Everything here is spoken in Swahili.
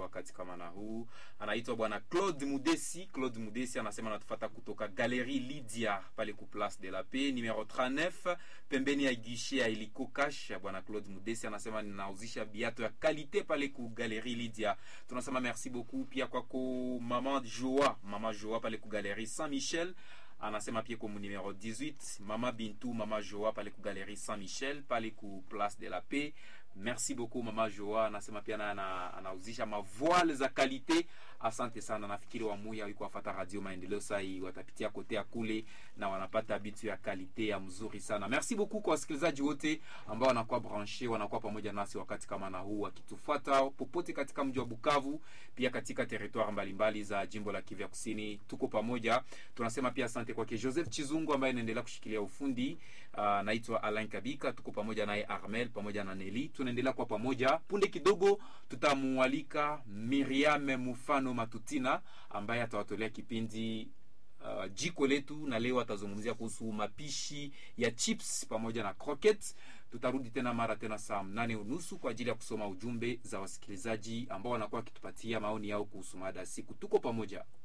wakati kama na huu. Anaitwa bwana Claude Mudesi. Claude Mudesi anasema anatufata kutoka Galerie Lydia pale ku Place de la Paix numero 39 pembeni ya guichet ya Illiko Cash. Bwana Claude Mudesi anasema ninauzisha biato ya kalite pale ku Galerie Lydia. Tunasema merci beaucoup pia kwako mama Joa, mama Joa pale ku Galerie Saint-Michel anasema pia kwa numero 18 mama Bintu mama Joa pale ku Galerie Saint-Michel pale ku Place de la Paix. Merci beaucoup mama Joa, anasema pia na ana- anauzisha mavoile za kalite. Asante sana, nafikiri wamuya wiko wafata Radio Maendeleo sai watapitia kote ya kule na wanapata bitu ya kalite ya mzuri sana. Merci beaucoup kwa wasikilizaji wote ambao wanakuwa branche, wanakuwa pamoja nasi wakati kama na huu wakitufuata popote katika mji wa Bukavu, pia katika territoire mbalimbali za jimbo la Kivu ya Kusini. Tuko pamoja, tunasema pia asante kwake Joseph Chizungu ambaye anaendelea kushikilia ufundi. Uh, naitwa Alain Kabika, tuko pamoja naye Armel pamoja na Neli, tunaendelea kwa pamoja. Punde kidogo tutamualika Miriam Mufano Matutina ambaye atawatolea kipindi uh, jiko letu, na leo atazungumzia kuhusu mapishi ya chips pamoja na croquettes. Tutarudi tena mara tena saa mnane unusu kwa ajili ya kusoma ujumbe za wasikilizaji ambao wanakuwa wakitupatia maoni yao kuhusu mada ya siku. Tuko pamoja.